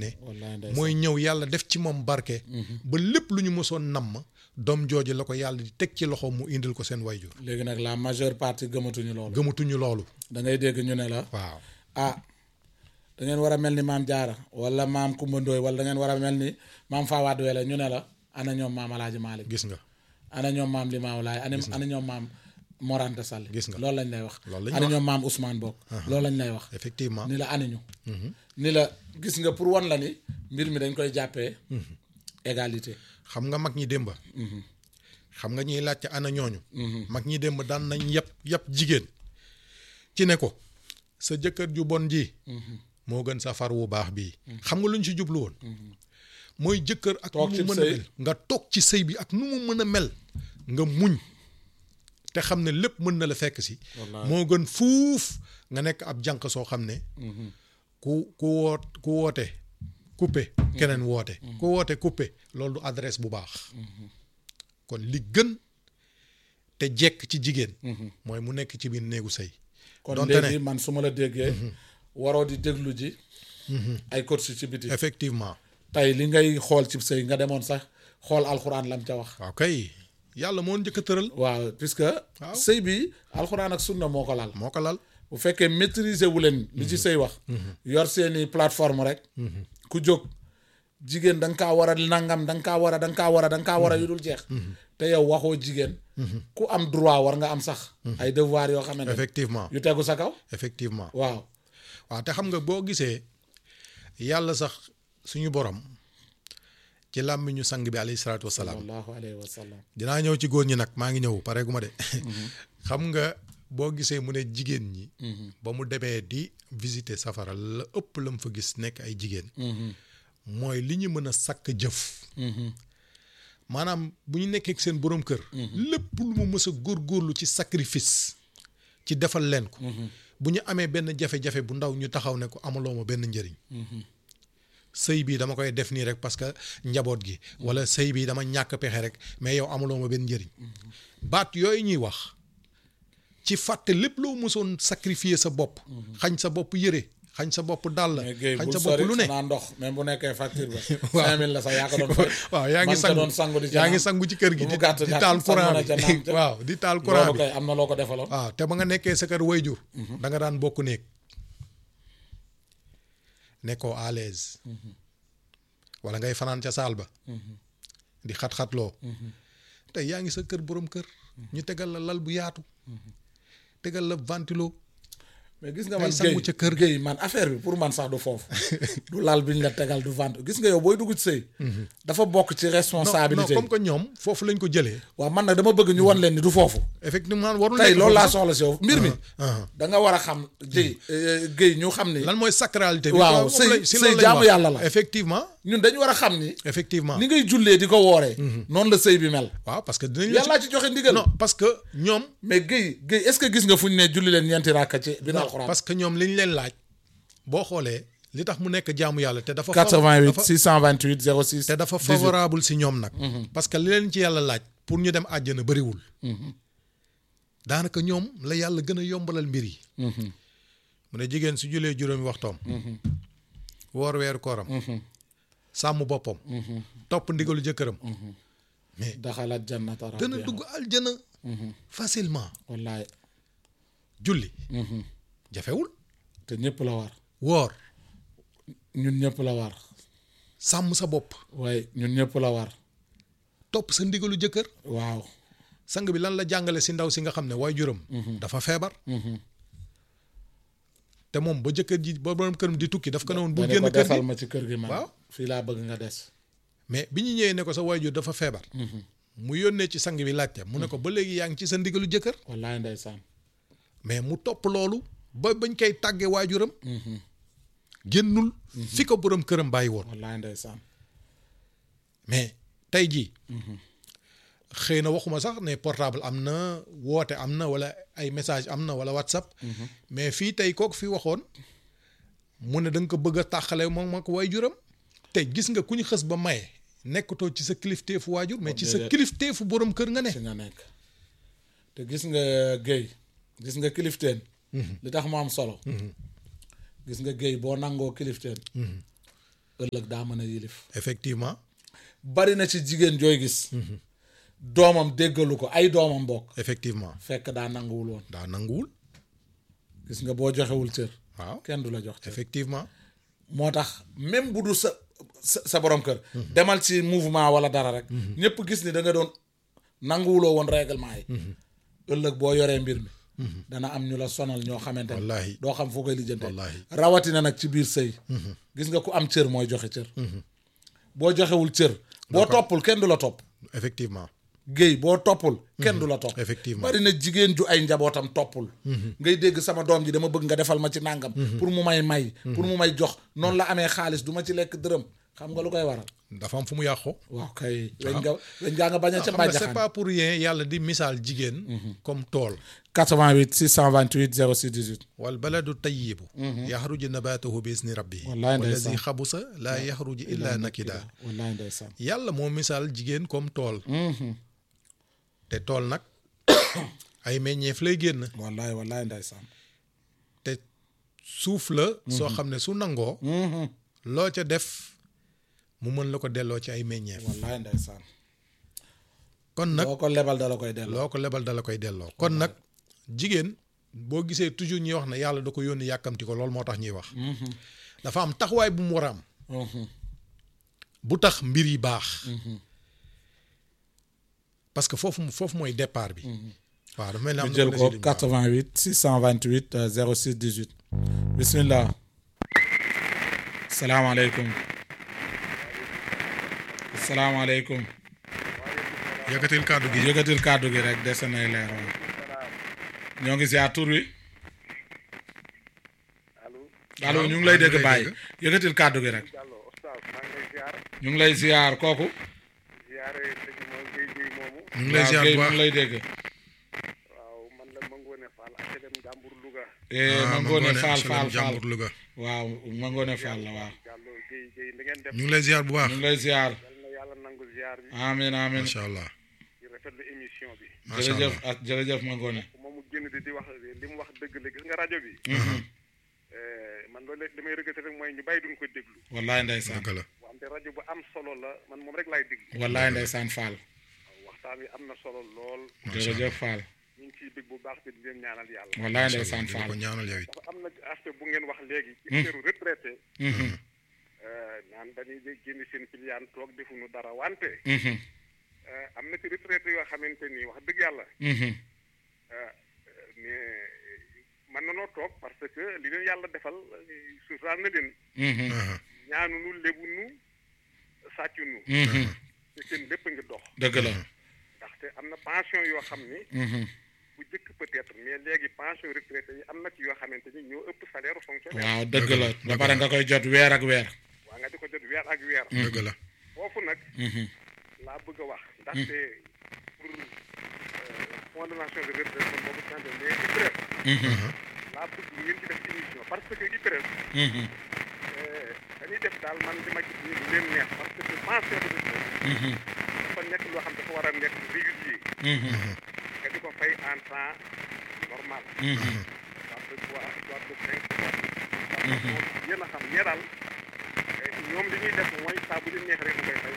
ne wallaay ndeysaan mooy ñëw yàlla def ci moom barke ba lépp lu ñu mësoon namm doom jooju la ko yàlla di teg ci loxo mu indil ko seen wayjur léegi nag la majeure partie gëmatuñu loolu gëmatuñu loolu da ngay dégg ñu ne la waaw ah da ngeen war a mel ni maam jaara wala maam Kumba Ndooy wala da ngeen war a mel ni maam Fawad Wele ñu ne la ana ñoom maam Alaaji Maalik gis nga ana ñoom maam Limaamu Laay ana ana ñoom maam Morante Sall Gis nga. loolu lañ lay wax Loolu lañ ana wax. ñoom maam Ousmane Bokk loolu lañ lay wax effectivement ni la aniñu ni la gis nga pour wan la ni mbir mi dañ koy jàppee égalité xam nga mag ñi démba xam nga ñiy laajte ana ñooñu mag ñi démb daan nañ yëpp yëpp jigéen ci ne ko sa jëkkër ju bon ji moo gën sa far wu baax bii xam nga lu ñu ci jublu woon mooy jëkkër ak nu Toog mu ci mën a sëy. mel nga toog ci sëy bi ak nu mu mën a mel nga muñ te xam ne lépp mën na la fekk si Wallaahi. moo gën fuuf nga nekk ab jànq soo xam ne ku ku woot ku woote coupé keneen woote ku woote coupé loolu du adresse bu baax kon li gën te jekk ci jigéen mooy mu nekk ci biir néegu sëy kon donte léegi man su ma la déggee waroo di déglu ji ay coach ci biti effectivement tey li ngay xool ci sëy nga demoon sax xool alxuraan lam ca wax waaw kay yàlla moo njëkk a tëral waaw puisque Waaw. sëy bi alxuraan ak sunna moo ko lal moo ko lal bu fekkee maîtriser wu leen li ci sëy wax yor seeni plateforme rek ku jóg jigéen da nga kaa war a nangam da nga kaa war a da nga kaa war a da nga kaa war a yu dul jeex te yow waxoo jigéen ku am droit war nga am sax ay devoir yoo xamante ne effectivement yu tegu sa kaw effectivement waaw waaw te xam nga boo gisee yàlla sax suñu borom ci làmmiñu sang bi alayhi salaatu wasalaam sallallahu alayhi wa sallam dinaa ñëw ci góor ñi nag maa ngi ñëw pareegu ma de xam nga boo gisee mu ne jigéen ñi ba mu demee di visiter safara la ëpp la mu fa gis nekk ay jigéen mooy li ñu mën a sakk jëf maanaam bu ñu nekkee ak seen borom kër lépp lu mu mës a góorgóorlu ci sacrifice ci defal leen ko bu ñu amee benn jafe-jafe bu ndaw ñu taxaw ne ko amaloo ma benn njëriñ sëy bii dama koy def nii rek parce que njaboot gi wala sëy bii dama ñàkk pexe rek mais yow amaloo ma benn njëriñ baat yooyu ñuy wax ci fàtte lépp loo mësoon sacrifier sa bopp xañ sa bopp yëre xañ sa bopp dàll mais Guèye xañ bul sa bopp sori lu ne xanaa ndox même bu nekkee facture ba Waaw. cinq mille la sax yaa ko doon fay waaw yaa ngi man ca sangu doon sangu di ca yaa ngi naan. sangu ci kër gi Lu mu di gàtt di gàtt taal sangu courant na ca bi naan ca. waaw di taal courant loolu bi kay am na loo ko defaloon waaw te ba nga nekkee sa kër wayjur da nga daan bokk néeg nekkoo à l'aise wala ngay fanaan ca saal ba di xat-xatloo tey yaa ngi sa kër borom kër ñu tegal la lal bu yaatu tegal la ventilo mais gis nga Ngay man sangu Guèye ca kër Guèye man affaire bi pour man sax du foofu du lal bi ñu la tegal du vente gis nga yow booy dugg ci sëy dafa bokk ci non non responsabilité comme que ñoom foofu lañ ko jëlee waaw man nag dama bëgg ñu wan leen ni du foofu effectivement warul tey nekk loolu laa foofu soxla si yow mbir mi ah. da nga war a xam Guèye Guèye ñu xam ni lan mooy sacralité bi Waaw, quoi, moom sëy- lañ- si sëy loolu lañ jaamu wax. yàlla la. effectivement ñun dañu war a xam ni effectivement ni ngay jullee di ko wooree noonu la sëy bi mel waaw parce que dinañ la yàllaa ci joxe ndigal non parce que ñoom mais Guèye Guèye est-ce que gis nga fu ñu ne julli leen ñeenti ràkka ci bi non alxuraan parce que ñoom li ñu leen laaj boo xoolee li tax mu nekk jaamu yàlla te dafa 88 dafa 628 06 te dafa favorable si ñoom nag parce que li leen ci yàlla laaj pour ñu dem àjjana bëriwul daanaka ñoom la yàlla gën a yombalal mbir yi mu ne jigéen su julee juróomi waxtoom woor weeru kooram sàmm boppam topp ndigalu jëkkëram mais daxalat jannata dana rabbiha dugg aljana facilement wallaay julli jafewul te ñëpp la war woor ñun ñëpp la war sàmm sa bopp waaye ñun ñëpp la war topp sa ndigalu jëkkër waaw sang bi lan la jàngale si ndaw si nga xam ne waay juróom dafa feebar te moom ba jëkkër ji ba borom këram di tukki daf ko ne woon bu ba ne génn ko kër defal gi ma ci kër gi man Waaw. fii laa bëgg nga des mais bi ñu ñëwee ne ko sa waajur dafa feebar mu yónnee ci sang bi laajte mu ne ko ba léegi yaa ngi ci sa ndigalu jëkkër wallaay ndeysaan mais mu topp loolu ba bañ koy tàggee waajuram génnul fi ko borom këram bàyyi woon wallaay ndeysaan mais tey jii xëy na waxuma sax ne portable am na woote am na wala ay message am na wala whatsapp mais fii tey kooku fi waxoon mu ne da nga ko bëgg a tàqale moom ak waajuram te gis nga ku ñu xës ba maye nekkatoo ci sa kilifteefu waajur mais ci sa déedéet. kilifteefu borom kër nga ne ci nga nekk te gis nga géy gis nga kilifteen li tax mu am solo gis nga géy boo nangoo kilifteen ëllëg daa mën a yilif effectivement bari na ci jigéen jooy gis doomam déggalu ko ay doomam bokk effectivement fekk daa nanguwul woon daa nanguwul gis nga boo joxewul cër waaw kenn du la jox cër effectivement moo tax même bu du sa sa sa borom kër demal ci mouvement wala dara rek ñëpp gis ni da nga doon nanguwuloo woon règlement yi ëllëg boo yoree mbir mi dana am ñu la sonal ñoo xamante ne Wallaahi. doo xam foo koy lijjante Wallaahi. rawatina nag ci biir sëy gis nga ku am cër mooy joxe cër boo joxewul cër boo toppul kenn du la topp effectivement géey boo toppul kenn du la topp Effectivement. bari na jigéen ju ay njabootam toppul ngay dégg sama doom ji dama bëgg nga defal ma ci nàngam pour mu may may pour mu may jox noonu la amee xaalis du ma ci lekk dërëm xam nga lu koy waral dafa am fu mu yàqoo waaw kay weñ nga weñ ngaa nga bañ a ca xam nga c'est bàjjaxaan pas pour rien yàlla di misaal jigéen comme tool 88 628 06 18 wal baladu tayyibu yaxruju nabatuhu bi isni rabbihi Wallaay ndeysaan. wallazi xabusa laa yaxruju illa nakida wallaay ndeysaan yàlla moo misaal jigéen comme tool te tool nag ay meññeef lay génn wallaay wallaay ndeysaan te suuf la soo xam ne su nangoo loo ca def mu mën la ko delloo ci ay meññeef wallaay ndeysaan kon nag boo ko lebal da la koy delloo loo ko lebal dala koy delloo kon nag jigéen boo gisee toujours ñuy wax ne yàlla da ko yónni yàkkamti ko loolu moo tax ñuy wax dafa am taxawaay bu mu war a am bu tax mbir yi baax parce que foofu foofu mooy départ bi waaw dafa mel ni am ñu na jël ko ko des yu 88 628 euh, 06 18 bismillah salaamaaleykum salaamaaleykum yëkkatil kàddu gi yëkkatil kàddu gi rek dese nay leer waaw ñoo ngi ziar tur wi allo allo Waaw, ñu ngi lay maa ngi dégg lay bàyyi dégg. yëkkatil kàddu gi rek Diallo oustaz maa ngi lay ziar ñu ngi lay ziar kooku ziare sëñ moom Guèye Guèye moomu ñu ngi lay waaw ziar Guèye bu mu baax ngi lay dégg waaw man la Mangone Fall HLM Njàmbur Louga eh Ah, ma ngoone Mangone faal HLM faal faal Jàmbur Louga waaw ma ngoone faal la waaw Diallo Guèye Guèye da ngeen def ñu ngi lay ziar bu baax ñu ngi lay ziar yal na yàlla nangu ziar bi amin amin macha allah di rafetlu émission bi macha jërëjëf allah ah jërëjëf ma ngoone moom mu génn di di wax li mu wax dëgg la gis nga rajo bi eh, man loolu li may regretté rek mooy ñu bàyyi duñ ko déglu wallaay ndeysaan dëgg la wante rajo bu am solo la man moom rek laay déglu wallaay ndeysaan faal waaw waxtaan wi am na solo lool jërëjëf faal ñu ngi ciy dégg bu baax te di leen ñaanal yàlla wallaay macha allah ndeysaan di la faal ko ñaanal yow it dafa am na aspect bu ngeen wax léegi ci affaire retraité Mhm, eh, naan dañuy génn seen piliyaan toog defuñu dara wante mhm, eh, am na ci retraité yoo xamante ni wax dëgg yàlla mhm. eh, mais mën nanoo toog parce que li leen yàlla defal eh, suturaal na leen Mhm, Aha. ñaanunu lebunu sàccunu mhm. te seen lépp a ngi dox dëgg la ndaxte am na pension yoo xam ni Mhm. bu jëkk peut-être mais léegi pension retraité yi am na ci yoo xamante ni ñoo ëpp salaire fonctionnaire waaw dëgg la ba pare nga koy jot weer ak weer waa nga di ko jot weer ak weer dëgg la foofu nag Mhm, laa bëgg a wax ndaxte pour fond de nation de retraite man boobu sant mais IPRES mhm, laa bëgg ngeen ci def émission parce que IPRES mhm, dañuy def daal man li ma gis nii lu leen neex parce que pension de retraite mhm, dafa nekk loo xam dafa war a nekk régulier mhm, nga di ko fay en temps normal mhm. soit de trois soit de cinq soit de moom yéen a xam ñee daal eh, ñoom li ñuy def mooy saa bu leen neex rek mu koy fay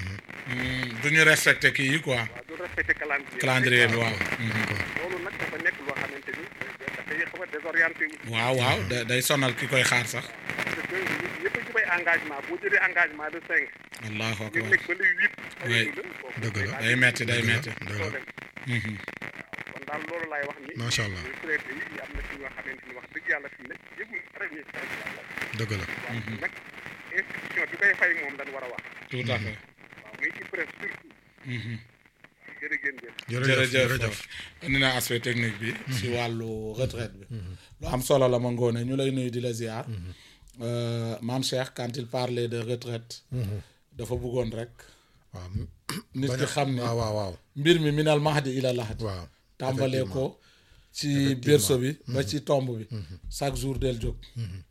Mm, du ñu respecté kii yi quoi waaw du respecté calendrier calendrier bi waaw Mhm. loolu nag dafa nekk loo xamante ni dafay xaw a désorienté wu waaw waaw da- day sonal ki koy xaar sax parce que ñun ñëpp a jubay engagement boo jëlee engagement de cinq allahu nga akbar nekk ba le huit Oui. Dëgg la. day metti day dëgg la metti dëgg la Mhm. kon daal loolu laay wax ni Macha allah. retraité yi am na ci ñoo xamante ni wax dëgg yàlla fi mu ne yëgul dara ñuy fay yàlla dëgg la waaw nag institution bi koy fay moom dañ war a wax tout à fait waaw muy IPRES surtout Mhm. jërë ngeen jëf jërëjëf jërëjëf indi na aspect technique bi si wàllu retraite bi lu am solo la ma ngoone ñu lay nuyu di la ziar Euh, maam Cheikh quand il parlait de retraite dafa bëggoon rek waaw nit bañ ki a- xam ni waaw waaw waaw mbir mi minal mahdi ila lahad waaw tàmbalee ko ci berceau bi ba ci tomb bi chaque jour del jóg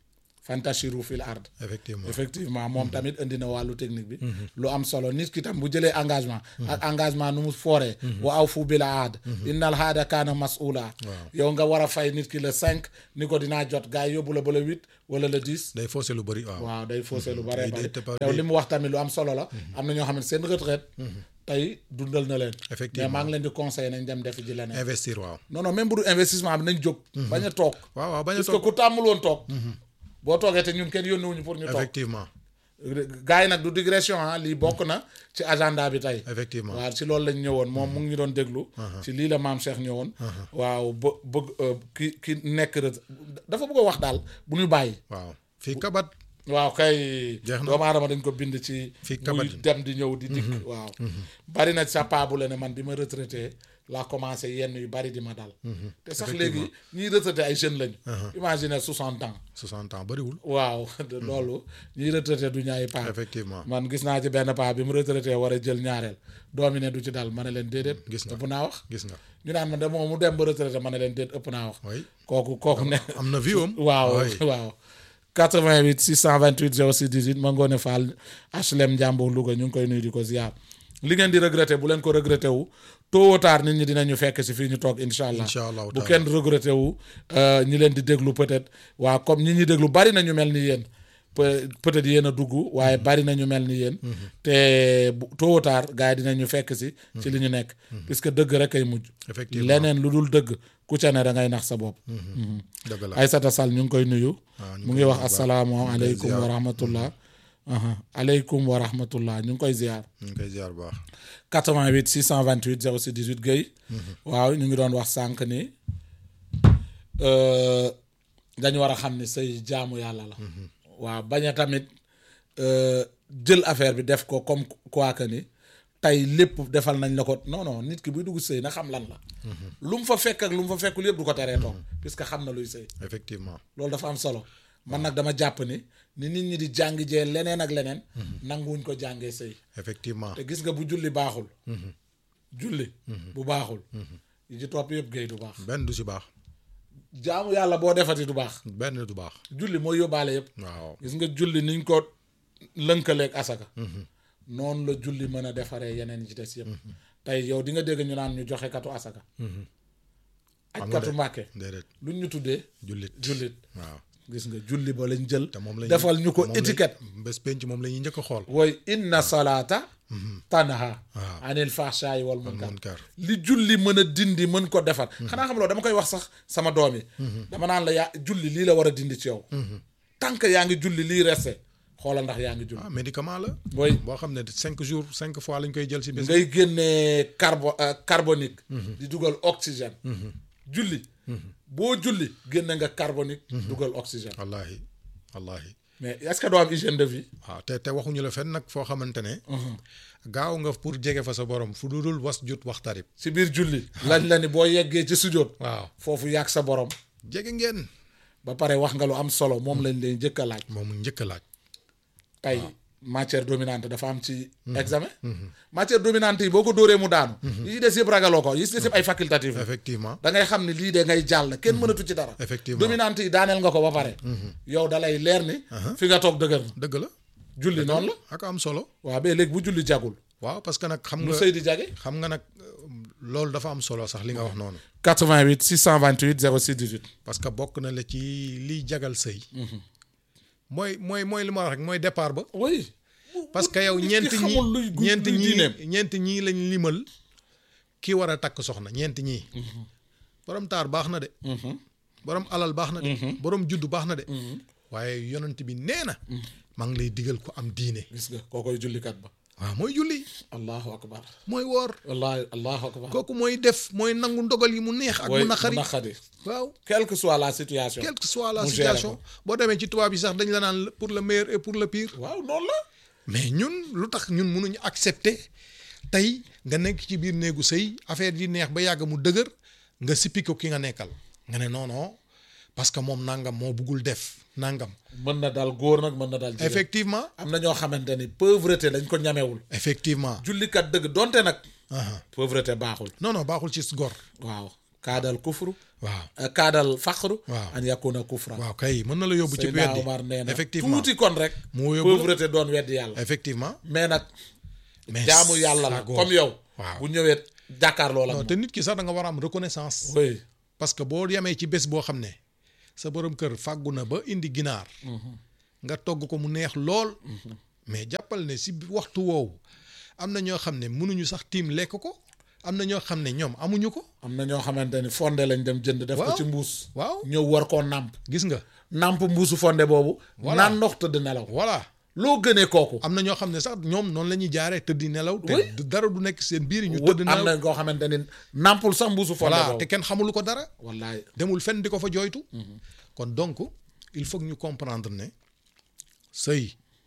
fantashiru fil ard effectivement effectivement moom tamit indi na wàllu technique bi lu am solo nit ki tam bu jëlee engagement ak engagement nu mu fooree wa aw fu bil aad innal haada kaana mas'ula yow nga war a fay nit ki le cinq ni ko dinaa jot gars yi yóbbu la ba le huit wala le dix day forcé lu bëri waaw waaw day faussé lu bare day- bare day- day- yow li mu wax tamit lu am solo la am na ñoo xam ne seen retraite tey dundal na leen Effectivement. mais maa ngi leen di conseiller nañ dem def ji leneen investir waaw non non même bu du investissement bi nañ jóg bañ a toog waaw waaw bañ a parce que toog ku tàmmul woon toog boo toogee te ñun kenn yónniwuñu pour ñu toog effectivement gars yi nag du digression ah lii bokk na ci agenda bi tey effectivement waaw ci loolu lañ ñëwoon moom mu ngi ñu doon déglu ci lii la maam Cheikh ñëwoon waaw bë bëgg euh, ki ki nekk ret- dafa bëgg a wax daal bu ñu bàyyi waaw fii kabat waaw kay Jeex na. doomu aadama dañ ko bind ci Fii muy kabatin. dem di ñëw di dikk waaw bari na sa paa bu la ne man bi ma retraité laa commencé yenn yu bari di ma dal te sax léegi ñiy retraité ay jeunes lañu imagine soixante ans 60 ans bëriwul waaw loolu ñiy retraité du ñaay paa effectivement man gis naa ci benn paa bi mu retraité war a jël ñaareel doomi ne du ci dal ma ne leen déedéet Gis nga. ëpp naa wax gis nga ñu naan ma de moom mu dem ba retraité ma ne leen déet ëpp naa wax oui kooku kooku ne am na vie am waaw oui. waaw 88 628 06 18 ma ngoone Fall HLM Njàmbur Louga ñu ngi koy nuyu di ko ziar li ngeen di regretté bu leen ko regretté wu tôt ou tard nit ñi dinañu fekk si fii ñu toog incha allah Incha allahu bu taala. kenn regretté wu euh, ñi leen di déglu peut-être waa comme ñi ñuy déglu bari na ñu mel ni yéen peut peut-être yéen a dugg waaye bari na ñu mel ni yéen te bu tôt ou tard gars yi dinañu fekk si ci li ñu nekk puisque dëgg rek ay mujj effectivement leneen lu dul dëgg ku ca ne da ngay nax sa bopp dëgg la Aysata Sall ñu ngi koy nuyu waaw ñu mu ngi ngi koy wax nuyu bu baax. asalaamaaleykum ñu ngi koy wa ziar. rahmatullah aha aleykum wa rahmatullah ñu ngi koy ziar ñu ngi koy ziar bu baax 88 628 06 18 Guèye waaw ñu ngi doon wax sànq ni euh, dañu war a xam ni say jaamu yàlla la waaw bañ a tamit euh, jël affaire bi def ko comme quoi que ni tey lépp defal nañ la ko non non nit ki buy dugg sëy na xam lan la lu mu fa fekk ak lu mu fa fekkul yëpp du ko teree toog puisque xam na luy sëy effectivement loolu dafa am solo man nag dama jàpp ni ni nit ñi di jàng jee leneen ak leneen nanguwuñ ko jàngee sëy effectivement te gis nga bu julli baaxul julli bu baaxul yi ci topp yëpp géey du baax benn du si baax jaamu yàlla boo defati du baax benn du baax julli mooy yóbbaale yëpp waaw gis nga julli niñ ko lënkaleeg asaka noonu la julli mën a defaree yeneen yi ci des yëpp tey yow di nga dégg ñu naan ñu joxe katu asaka aj Xam nga katu de. mbàkke déedéet luñ ñu tuddee jullit jullit waaw gis nga julli ba lañ jël te moom la defal ñu ko étiquette bés penc moom la ñuy njëkk a xool wooy inna salaata tanha waaw. anil fahshaay wal munkar munkar li julli mën a dindi mën ko defar xanaa xam loolu dama koy wax sax sama doom yi dama naan la yaa julli lii la war a dindi ci yow tant que yaa ngi julli lii resté xoolal ndax yaa ngi julli ah médicament la booy boo xam ne cinq jours cinq fois lañ koy jël si bés ngay génnee carbo euh, carbonique di dugal oxygène julli boo julli génne nga carbonique dugal oxygène wallahi wallahi mais est-ce que doo am hygiène de vie waaw te te waxuñu la fenn nag foo xamante ne gaaw nga pour jege fa sa borom fu dudul was jut waxtarib si biir julli lañ la ni boo yeggee ci sujjóot waaw foofu yàgg sa borom jege ngeen ba pare wax nga lu am solo moom lañ leen njëkk a laaj moom njëkk a laaj tey matière dominante dafa am ci examen matière dominante yi boo ko dóoree mu daanu yi ci des yëpp ragaloo ko yi ci des yëpp ay facultatif la effectivement da ngay xam ne lii de ngay jàll kenn mënatu ci dara Effectivement. dominante yi daaneel nga ko ba pare yow dalay leer ni fi nga toog dëgër na dëgg la julli noonu la ak am solo waaw ba léegi bu julli jagul waaw parce que nag xam mu nga sëy di jage xam nga nag euh, loolu dafa am solo sax li nga wax noonu 88 628 06 18 parce que bokk na la ci liy jagal sëy mooy mooy mooy li ma wax rek mooy départ ba oui parce que yow nit ki ñeenti ñi xamul luy gu- ñeenti luy ñii diineem. ñeenti ñii lañ limal ki war a takk soxna ñeenti ñii borom taar baax na de borom alal baax na de borom juddu baax na de waaye yonent bi nee na maa ngi lay digal ku am diine gis nga koo koy jullikat ba waaw mooy julli allahu akbar mooy woor wallahi allahu akbar kooku mooy def mooy nangu ndogal yi mu neex ak Woy, mu naqari mu naqari waaw quelle que soit la situation quelle que soit la mu gérer situation ko. boo demee ci tubaab yi sax dañ la naan pour le meilleur et pour le pire waaw noonu la mais ñun lu tax ñun mënuñu accepter tey nga nekk ci biir néegu sëy affaire yi neex ba yàgg mu dëgër nga sippi ko ki nga nekkal nga ne non non parce que moom nangam moo buggul def nangam mën na dal góor nag mën na dal jigéen effectivement am na ñoo xamante ni pauvreté dañ ko ñamewul effectivement jullikat dëgg donte nag aha pauvreté baaxul non non baaxul ci gor waaw kaadal kufru waaw euh, kaadal faqru Waaw. an yakuna kufra waaw kay mën na la yóbbu ci Seydina weddi Omar nee na effectivement tuuti kon rek Moo yóbbu la. pauvreté doon weddi yàlla effectivement mais nag mais jaamu yàlla la sago. comme yow waaw bu ñëwee jàkkaarloo la non te nit ki sax da nga war a am reconnaissance oui parce que boo yemee ci bés boo xam ne sa borom kër fàggu na ba indi ginaar nga togg ko mu neex lool mais jàppal ne si waxtu woowu am na ñoo xam ne mënuñu sax tiim lekk ko am na ñoo xam ne ñoom amuñu ko am na ñoo xamante ni fonde lañ dem jënd def ko Waaw. ci mbuus waaw ñëw war koo nàmp gis nga nàmp mbuusu fonde boobu Voilà. naan ndox tëdd nelaw voilà loo gënee kooku am na ñoo xam ne sax ñoom noonu la ñuy jaaree tëddi nelaw te Oui. du- dara du nekk seen biir ñu wut tëdd am nelaw na koo xamante ni nàmpul sax mbuusu fonde voilà boobu te kenn xamulu ko dara wallaay demul fenn di ko fa jooytu kon donc il faut que ñu comprendre ne sëy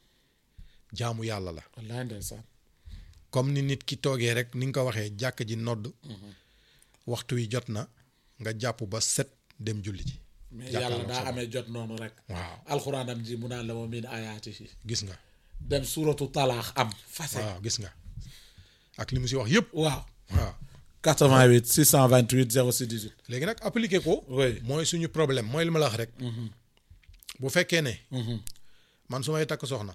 jaamu yàlla la wallaay ndeysaan comme ni nit ki toogee rek ni nga ko waxee jàkk ji nodd waxtu wi jot na nga jàpp ba set dem julli ji mais Jàkkaarloo yàlla daa sa borom. amee jot noonu rek waaw alxuraanam ji mu naan la wa min ayaatihi gis nga dem suuratu talaax am fase waaw gis nga ak li mu si wax yëpp waaw waaw 88 628 06 18 léegi nag appliqué ko oui mooy suñu problème mooy li ma la wax rek bu fekkee ne man su may takk soxna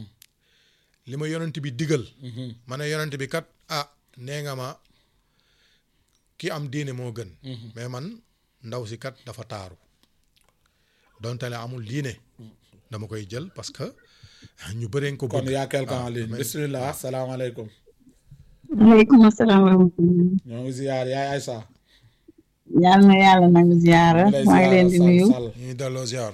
li ma yonent bi digal ma ne yonent bi kat ah nee nga ma ki am diine moo gën mais man ndaw si kat dafa taaru donte ne amul diine dama koy jël parce que ñu bëreen ko kon bëgg yaa quelqu'un en waaw, ligne mais- bismillah salaamaaleykum waaleykum asalaam wa rahmatulah. ñoo ngi ziyaar yaay Aïssa yal na yàlla nangu ziyaara ñu lay maa ngi leen di ziyaara, nuyu Sall, Sall. ñu ngi delloo ziar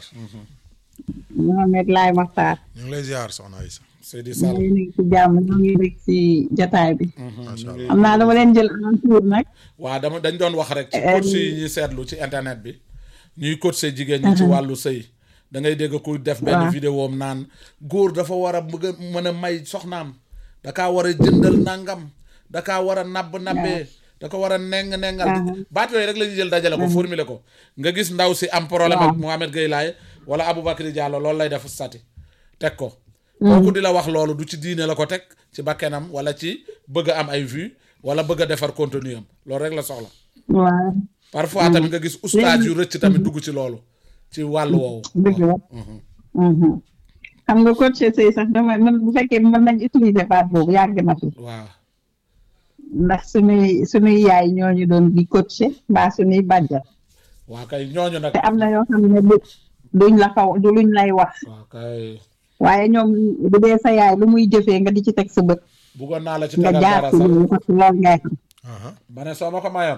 Mohamed Laay Maxtaar ñu ngi lay ziar soxna Aïssa Seydi ñu Sall ngi nekk ci jàmm ñu ngi rek ci jataay bi macha allah xam naa dama leen jël en tour nag waaw dama dañ doon wax rek ci Euh, coach yi ñuy seetlu ci internet bi ñuy coacher jigéen ñi ci wàllu sëy da ngay dégg kuy def benn Waaw. vidéo am naan góor dafa war a bëgg a mën a may soxnaam da kaa war a jëndal nangam da kaa war a nabb nabbee da ko war a neng nengal baat yooyu rek la ñuy jël dajale ko formuler ko nga gis ndaw si am problème ak Mohamed Gueye Laye wala Aboubacry Diallo loolu lay def stati teg ko kooku di la wax loolu du ci diine la ko teg ci bakkenam wala ci bëgg a am ay vues wala bëgg a defar contenu am loolu rek la soxla waaw parfois tamit nga gis oustaz yu rëcc tamit dugg ci loolu ci wàllu woowu dëgg la Mhm. xam nga coach sëy sax dama man bu fekkee mën nañ utiliser baat boobu yàgg na fi waaw ndax suñuy suñuy yaay ñooñu doon di coacher mbaa suñuy bàjjal waa kay ñooñu nag te am na yoo xam ne du- duñ la xaw du luñ lay wax waa kay waaye ñoom bu dee sa yaay lu muy jëfee nga di ci teg sa bët buggoon naa la ci nga tegal jaar dara ci sax loolu parce que loolu ngay xam Aha. ma ne soo ma ko mayoon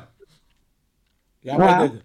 yaa may Waaw. dégg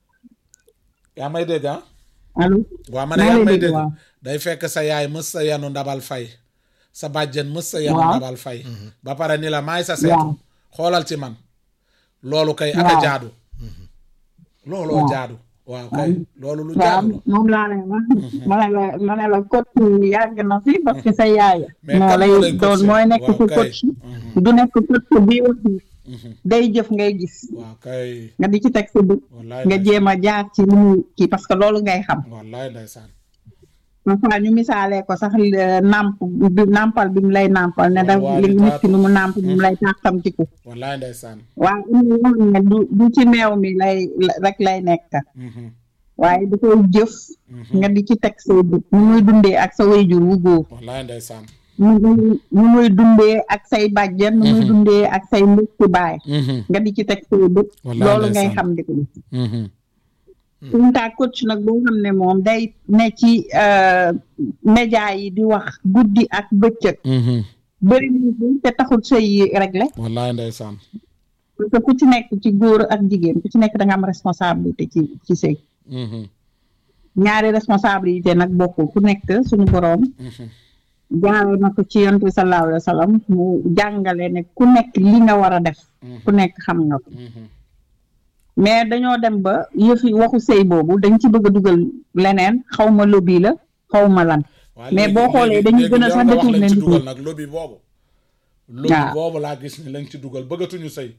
yaa may dégg ah allo waa ma ne Maa yaa lay may dégg, dégg waaw. day fekk sa yaay mës sa yenu ndabal fay sa bàjjen mës sa yenu Waaw. ndabal fay ba pare ni la maay sa seetu Waaw. xoolal ci man loolu kay aka Waaw. jaadu looloo Waaw. jaadu waaw kay loolu lu waaw jaadu la moom laa lay wax ma ne la ma ne la coach yàgg na fi parce que sa yaay Mais moo kan lay moo lay doon coacher? mooy nekk Waaw ci kay. coach du nekk coach bii wax ni day jëf ngay gis waaw kay nga di ci teg sa bët wallaay nga jéem a jaar ci li muy kii parce que loolu ngay xam wallaay ndeysaan parfois ñu misaalee ko sax euh, nàmp bi nàmpal bi mu lay nàmpal ne da Waaw, li di nit ki taatu. nu mu nàmp bi mu lay tàqamtiku wallaay ndeysaan waaye am na yoo xam ne du du ci meew mi lay rek lay nekk Mhm, waaye da koy jëf mhm. nga di ci teg say bët nu muy dundee ak sa wayjur wu góor wallaay ndeysaan nu muy nu muy dundee ak say bàjjen nu muy dundee ak say mbokki baay Mhm, nga di ci teg say bët Wallaay loolu ngay ndeysaan. xam di ko def mhm. suñu taa coach nag boo xam ne moom day ne ci euh, média yi di wax guddi ak bëccëg Mhm. bëri na fi te taxul sëy yi réglé wallaay ndeysaan parce que ku ci nekk ci góor ak jigéen ku ci nekk da nga am responsabilité ci ci sëy Mhm, ñaari responsabilité nag bokkul ku nekk suñu boroom mhm. jaare na ko ci yonent bi sallallahu alayhi wa sallam mu jàngale ne ku nekk li nga war a def ku nekk xam nga ko Mhm. mais dañoo dem ba yëfi waxu sëy boobu dañ ci bëgg a dugal leneen xaw ma lobby la xaw ma lan waaye Mais léegi- boo xoolee léegi- dañuy léegi gën a yow sax nga wax détourné lañ ci nit ñi. dugal nag lobby boobu lobby Waaw. boobu laa gis ni lañ ci dugal bëggatuñu sëy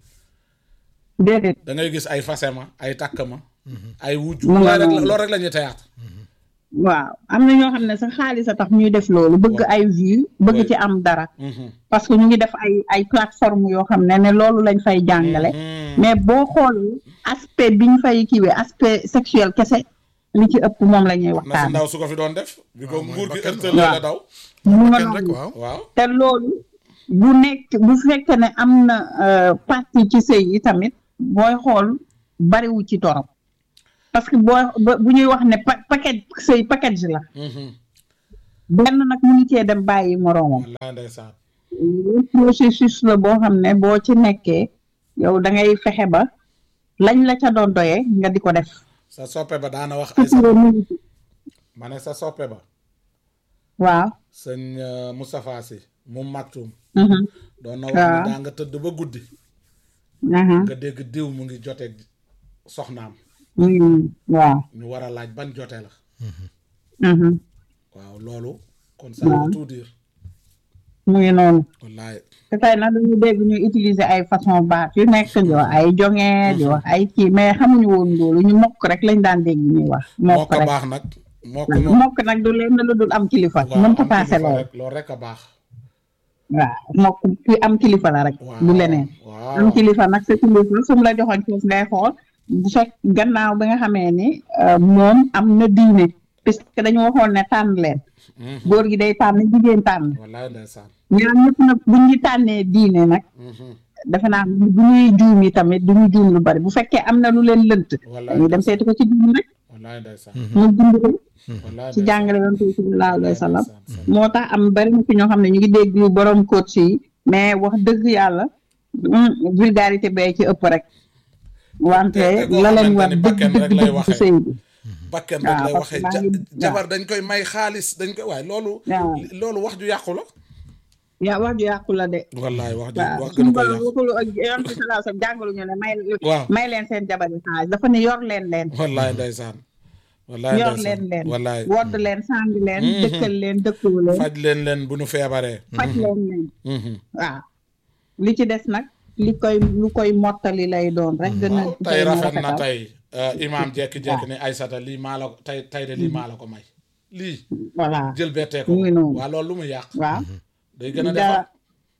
déedéet da ngay gis ay fasema ay takk ma ay wujj Mu nga loolu rek la- noonu. loolu rek la ñuy teyaat waaw am na ñoo xam ne sax xaalis a tax ñuy def loolu bëgg ay vues bëgg Ouais. ci am dara Mhm. parce que ñu ngi def ay ay plateforme yoo xam ne ne loolu lañ fay jàngale Mhm. mais boo xoolee aspect bi ñu fay kiiwee aspect sexuel kese li ci ëpp moom la ñuy na si waxtaan ndaw su ko fi doon def bi ko waaw, mooy nguur gi bakkan ërtëlee waaw. la daw mu nga kenn rek noonu. waaw waaw te loolu bu nekk bu fekkee ne am na euh, partie ci sëy yi tamit booy xool bariwu ci torop parce que boo ba- bu ñuy wax ne pa- paquet sëy package la Mhm. benn nag mu ngi cee dem bàyyi moroomam wallaay ndeysaan loolu processus la boo xam ne boo ci nekkee yow da ngay fexe ba lañ la ca doon doyee nga di ko def sa soppe ba daana wax ay sa sutura mu ngi ci. ma ne sa soppe ba waaw sëñ euh, Moustapha Sy mu maktum mhm, doon na wax waaw. ne daa nga tëdd ba guddi aha, nga dégg diw mu ngi joteeg soxnaam mhm, waaw ñu war a laaj ban jote la mhm, waaw loolu kon ça veut tout dire mu ngi noonu wallaay te tey nag dañu dégg ñu utiliser ay façon baat yu nekk di wax ay jonge di wax ay kii mais xamuñu woon loolu ñu mokk rek lañ daan dégg ñuy wax moo mokk ko rek baax nag moo ko moom mokk nag du leen lu dul am kilifa waaw mënta am paase kilifa loolu rek loolu rek a baax waaw mokk ki am kilifa la rek waaw du leneen waaw am kilifa nag sa kilifa su mu la joxoon foofu ngay xool bu fekk gannaaw bi nga xamee ni euh, moom am na diine puisque dañu waxoon ne tànn leen Mhm. góor gi day tànn jigéen tànn wallaay ndeysaan ñaar ñëpp nag bu ñu tànnee diine nag Mhm. defe naa bu ñuy juum yi tamit du ñu juum lu bari bu fekkee am na lu leen lënt wallaay dañuy dem seeti ko ci diine rek wallaay ndeysaan mu dund ko wallaay ci jàngale yoon bi sallallahu alayhi wa sallam ndeysaan. moo tax am bari na fi ñoo xam ne ñu ngi dégg borom coach yi mais wax dëgg yàlla hum, vulgarité bee ci ëpp rek wante te koo la leen xamante war ni dëgg bakken dëgg rek lay dëgg ci waxee. sëy bi bakken rek waaw, lay parce waxee que maa ja- ngi- jabar dañ koy may xaalis dañ koy waaye loolu waaw loolu wax ju yàqu la yaa wax ju yàqu la de wallaay wax ju waaw wax suñu gën koy borom yàqu waxulu ak yoon bi sallallahu alayhi wa sallam jàngalu ñu ne may waaw may leen seen jabar yi xaalis dafa ne yor leen leen wallaay ndeysaan wallaay yor ndeysaan leen leen wallaay wodd leen sàng leen Mhm. dëkkal leen dëkkuwu leen faj leen leen bu ñu feebaree faj leen leen Mhm. waaw li ci des nag li koy lu koy mottali lay doon rek gën a waaw gën tey a rafet na rafetal. tey euh, imaam jekki-jekki ne Aysata lii maa la ko tey tey de lii maa la ko may lii voilà jël bettee ko mu ngi noonu. waa loolu lu mu yàq waaw day gën a dara defar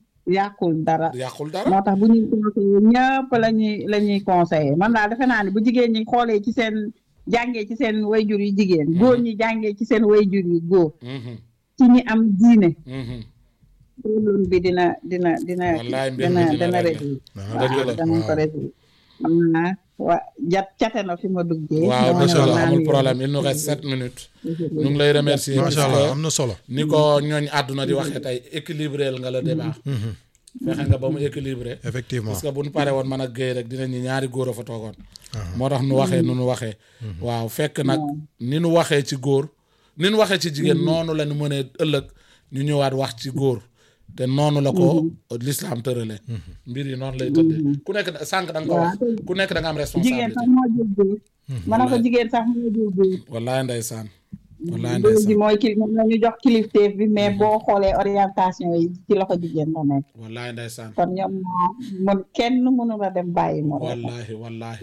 yàqul dara yàqul dara moo tax bu ñuy conseillé ñëpp la ñuy la ñuy conseillé man daal defe naa ne bu jigéen ñi xoolee ci seen jàngee ci seen wayjur yu jigéen góor ñi jàngee ci seen wayjur yu góor Mhm. ci ñi am diine Mhm. problème bi dina dina dina Wallaay mbir mi dina dina dina réglé. réglé Ah, dëgg la. waaw danañ ko réglé xam naa wa jat cate na fi ma duggee waaw dama ne macha woon allah maa amul ngi- problème il nous reste sept minutes ñu ngi lay remercier macha puisque allah am na solo ni ko ñooñ àdduna di waxee tey équilibré nga le débat fexe nga ba mu équilibré effectivement parce que bu ñu pare woon man ak Guèye rek dinañ ñi ñaari góor a fa toogoon moo tax nu waxee nu nu waxee waaw fekk nag ni nu waxee ci góor ni nu waxee ci jigéen noonu la nu mënee ëllëg ñu ñëwaat wax ci góor te noonu la ko l'islam tërale mbir yi noonu lay tëddee ku nekk sànq da nga ko wax ku nekk da nga am jigéen responsabilité sax moo jël góor ma ne ko jigéen sax moo jël góor wallaay ndeysaan wallaay góor gi ndeysaan mooy kil moom la ñu jox kilifteef bi mais boo xoolee orientation yi ci loxo jigéen la nekk wallaay ndeysaan kon ñoom ñoo mën kenn mënu la dem bàyyi mo wallahi wallahi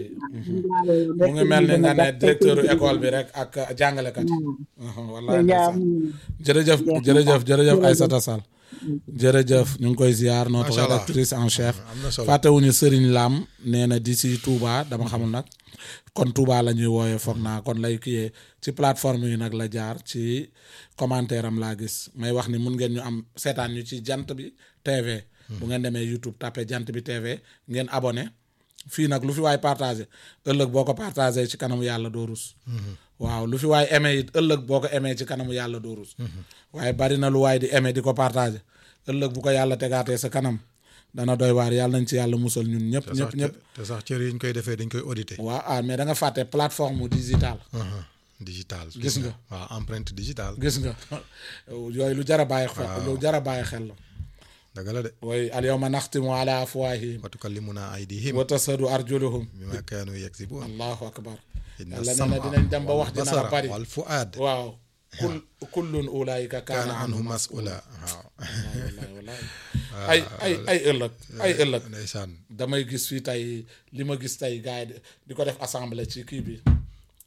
mu ngi mel ni nga ne directeur école bi rek ak jàngalekat yi wallahi ndeysaan jërëjëf jërëjëf jërëjëf Aïssata Sall jërëjëf ñu ngi koy ziar notre Macha Allah. rédactrice en chef am na solo fàttewuñu Serigne Lam nee na di si Touba dama xamul nag kon Touba la ñuy wooyee foog naa kon lay kiyee ci plateforme yi nag la jaar ci commentaire am laa gis may wax ni mun ngeen ñu am seetaan ñu ci jant bi TV bu ngeen demee YouTube tapé jant bi TV ngeen abonné fii nag lu fi waay partagé ëllëg boo ko partagé ci kanamu yàlla doo rus waaw lu fi waay aimé it ëllëg boo ko aimé ci kanamu yàlla doo rus waaye bari na lu waay di aimé di ko partagé ëllëg bu ko yàlla tegaatee sa kanam dana doy waar yàlla nañ ci yàlla musal ñun ñëpp te sax ñëpp ñëpp te sax cër yi ñu koy defee dañ koy audité waaw ah mais da nga fàtte plateforme digitale Aha, digital Gis nga. waaw empreinte digitale gis nga yooyu lu jar a bàyyi xel lu jar a bàyyi xel la dëgg la de way al yawma naxtimu ala afwahihim wa tukallimuna aydihim wa tasadu arjuluhum bima kaanu yaksibun allahu akbar inna yàlla nee na sama dinañ dem ba wax dina basara bari wal fuaad waaw kul kullun ulaayika kaana kaana anhu anhu mas'ula waaw wallahi wallahi ay ay ay ëllëg ay ëllëg ndeysaan damay gis fii tey li ma gis tey gars yi di- di ko def assemblée ci kii bi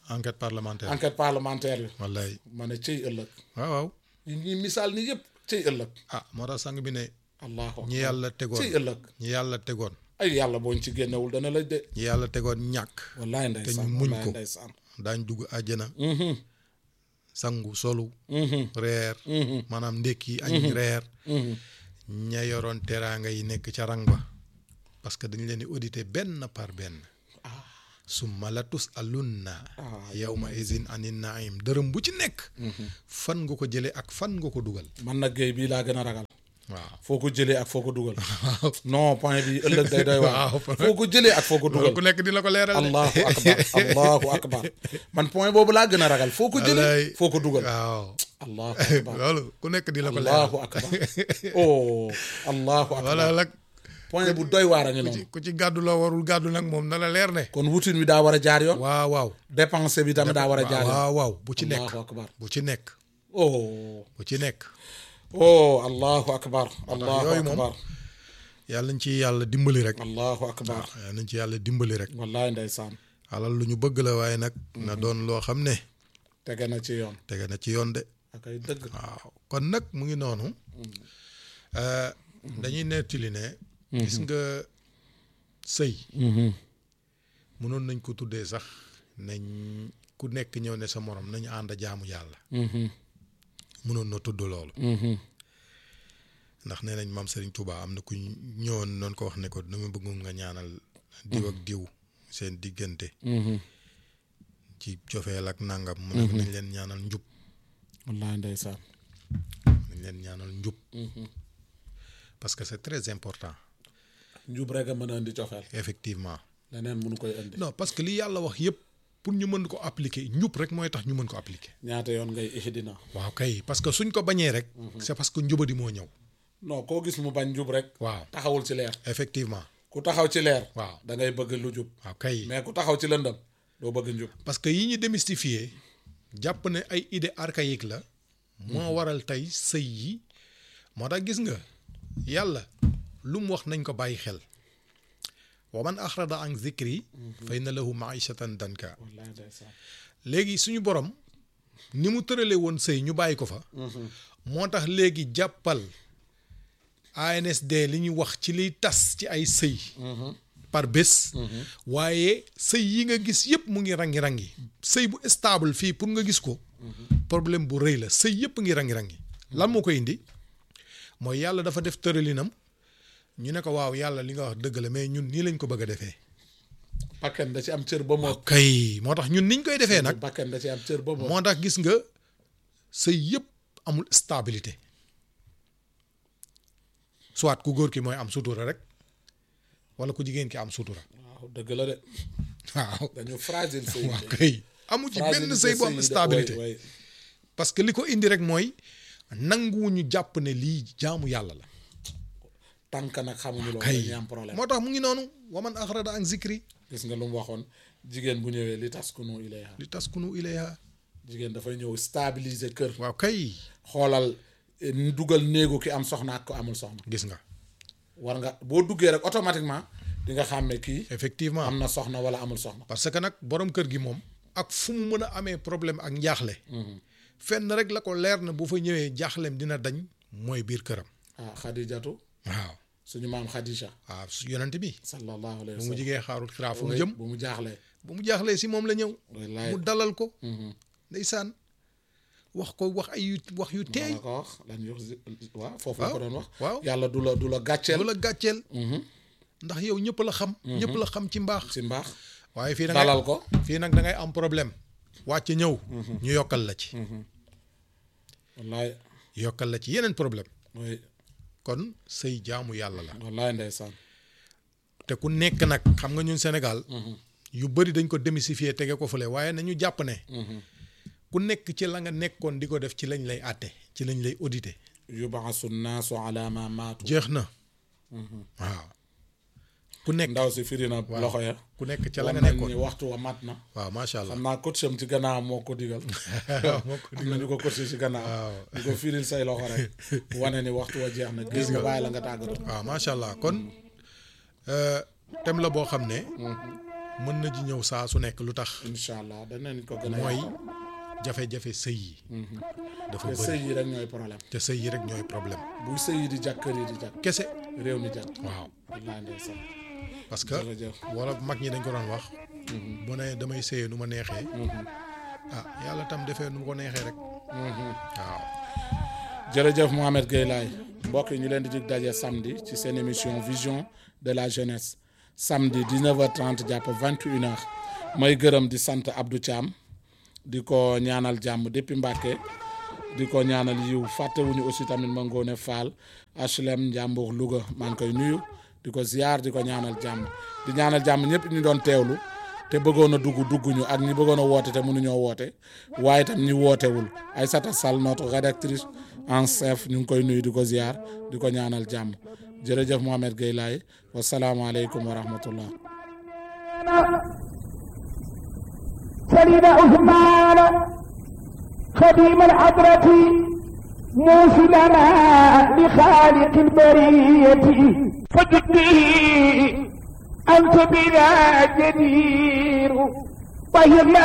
enquête parlementaire enquête parlementaire bi wallaay ma ne cëy ëllëg waaw waaw ñi ñi misaal ni yëpp cëy ëllëg ah moo tax sang bi ne allahu ñi yàlla tegoon cëy ëllëg ñi yàlla tegoon ay yàlla booñ ci génnewul dana lay de ñi yàlla tegoon ñàkk wallaay ndeysaan ñu muñ wallaay ko. ndeysaan daañ dugg àjjana Mhm, sangu solu mhm, reer mhm, maanaam ndékki añ reer mhm. ña yoroon teraanga yi nekk ca rang ba parce que dañ leen di audité benn par benn summa la tus alunna yawma izin anin naim dërëm bu ci nekk fan nga ko jëlee ak fan nga ko dugal man nag géey bii laa gën a ragal waaw foo ko jëlee ak foo ko dugal non point bi ëllëg day doy waar Waaw. foo ko jëlee ak foo ko loolu ku dugal nekk di la ko leeral de. allahu akbar allahu akbar man point boobu laa gën a ragal foo ko jëlee Wallaay. foo ko dugal waaw allahu akbar loolu ku nekk di la ko leeral allahu akbar oh allahu wala akbar nag point bu doy waar a ngi ku ci noonu ku ci gàddu la warul gàddu nag moom na la leer ne kon wutin wi daa war a jaar yoon waaw waaw dépense bi tamit daa war a jaar yoon waaw waaw bu ci nekk allahu akbar bu ci nekk oh bu ci nekk oh allahu akbar allahu yooyu moom akbar yàlla nañ ci yàlla dimbali rek allahu akbar yàlla nañ ci yàlla dimbali rek wallaay ndeysaan alal lu ñu bëgg la waaye nag na doon loo xam ne tege na ci yoon tege na ci yoon de ak ay dëgg waaw kon nag mu ngi noonu euh, dañuy nettali ne gis nga sëy mënoon nañ ko tuddee sax nañ ku nekk ñëw ne sa morom nañu ànd jaamu yàlla mënoon na tudd loolu ndax nee nañ maam Serigne Touba am na ku ñëwoon noonu ko wax ne ko dama bëgg nga ñaanal diw ak diw seen diggante ci cofeel ak nangam mu ne ko nañ leen ñaanal njub wallaay ndeysaan nañ leen ñaanal njub parce que c'est très important njub rek a mën a indi cofeel effectivement leneen mënu koy indi non parce que li yàlla wax yépp pour ñu mën ko appliquer njub rek mooy tax ñu mën ko appliquer ñaata yoon ngay ihdina waaw kay parce que suñ ko bañee rek c'est parce que njubadi moo ñëw non koo gis mu bañ njub rek waaw taxawul ci leer effectivement ku taxaw ci leer waaw da ngay bëgg lu jub waaw kay mais ku taxaw ci lëndëm doo bëgg njub parce que yi ñu démystifier jàpp ne ay idée archaïque la moo waral tey sëy yi moo tax gis nga yàlla lu mu wax nañ ko bàyyi xel wa man axrada an zikri fa inna lahu maishatan danka wallaay ndeysaan léegi suñu borom ni mu tërale woon sëy ñu bàyyi ko fa moo tax léegi jàppal ANSD li ñuy wax ci liy tas ci ay sëy par bés waaye sëy yi nga gis yëpp mu ngi rangi-rangi sëy bu stable fii pour nga gis ko problème bu rëy la sëy yëpp ngi rangi-rangi lan moo koy indi mooy yàlla dafa def tëralinam ñu ne ko waaw yàlla li nga wax dëgg la mais ñun nii lañ ko bëgg a defee bakken da ci am cër ba moo kay moo tax ñun niñ koy defee nag bakken da ci am cër ba moo moo tax gis nga sëy yëpp amul stabilité soit ku góor ki mooy am sutura rek wala ku jigéen ki am sutura waaw dëgg la de waaw dañu fragile sëy waaw kay amu ci benn sëy bu am stabilité parce que li ko indi rek mooy nanguwuñu jàpp ne lii jaamu yàlla la tànk nag xamuñu loolu kay dañuy am problème moo tax mu ngi noonu waman axrada an zikri gis nga lu mu waxoon jigéen bu ñëwee li taskunu ilayha li taskunu ilayha jigéen dafay ñëw stabiliser kër waaw kay xoolal eh, dugal néegu ki am soxna ak ko amul soxna gis nga war nga boo duggee rek automatiquement di nga xàmme kii effectivement am na soxna wala amul soxna parce que nag borom kër gi moom ak fu mu mën a amee problème ak njaaxle fenn rek la ko leer na bu fa ñëwee jaaxleem dina dañ mooy biir këram ah xadijatu waaw suñu maam xadija waaw su yonent bi sallallahu alayhi bu wa mu sallam jigee xaarul xiraa fu mu Oui, jëm bu mu jaaxlee bu mu jaaxlee si moom la ñëw wallaay mu dalal ko ndeysaan wax ko wax ay yu wax yu teey la ko wax lan yox waaw foofu la waaw ko doon wax waaw yàlla du la du la gàcceel du la gàcceel ndax yow ñëpp la xam ñëpp la xam ci mbaax si mbaax waaye fii da ngay dalal ko fii nag da ngay am problème wàcc ñëw ñu yokkal la ci wallaay yokkal la ci yeneen problème mooy kon sëy jaamu yàlla la wallaay ndeysaan te ku nekk nag xam nga ñun Sénégal yu bëri dañ ko démystifier tege ko fële waaye nañu jàpp ne ku nekk ci la nga nekkoon di ko def ci lañ lay àtte ci lañ lay audité yubaasu naasu ala ma maatu jeex na waaw ku nekk ndaw si firi na loxo ya ku nekk ca la wan nga nañ nekkoon ni waxtu wa mat na waaw macha allah xam naa coach am ci gannaaw moo ko digal moo ko am na ñu ko coach ci gannaaw ñu ko firil say loxo rek wane ni waxtu wa jeex na gis nga bàyyi la nga tàggatoo waaw macha allah kon euh, thème la boo xam ne mën na ji ñëw saa su nekk lu tax incha allah danañ ko gën a mooy yaatal. jafe-jafe sëy yi dafa te bëri sëy yi rek ñooy problème te sëy yi rek ñooy problème buy sëy yi di jàkk kër yi di jàkk kese réew mi jàkk waaw wallaahi ndeysaan parce que jërëjëf wala mag ñi dañ ko doon wax bu ne damay sëyee nu ma neexee ah yàlla tam defee nu mu ko neexee rek waaw jërëjëf Mohamed Gueye Laye mbokk yi ñu leen di dig daje samedi ci seen émission vision de la jeunesse samedi 19h30 jàpp 21h may gërëm di sant Abdou Thiam di ko ñaanal jàmm depuis Mbàkke di ko ñaanal yiw fàttewuñu aussi tamit ma ngoone Fall HLM Njàmbur Louga maa ngi koy nuyu di ko ziar di ko ñaanal jàmm di ñaanal jàmm ñëpp ñu doon teewlu te bëggoon a dugg dugguñu ak ñi bëggoon a woote te mënuñoo woote waaye tam ñi wootewul Aïssata Sall notre rédactrice en chef ñu ngi koy nuyu di ko ziar di ko ñaanal jàmm jërëjëf Mohamed Gueye Laye wasalaamaaleykum wa rahmatullah سيدنا عثمان خديم الحضرة موصلنا لخالق البرية فجدني أنت بنا جدير طهرنا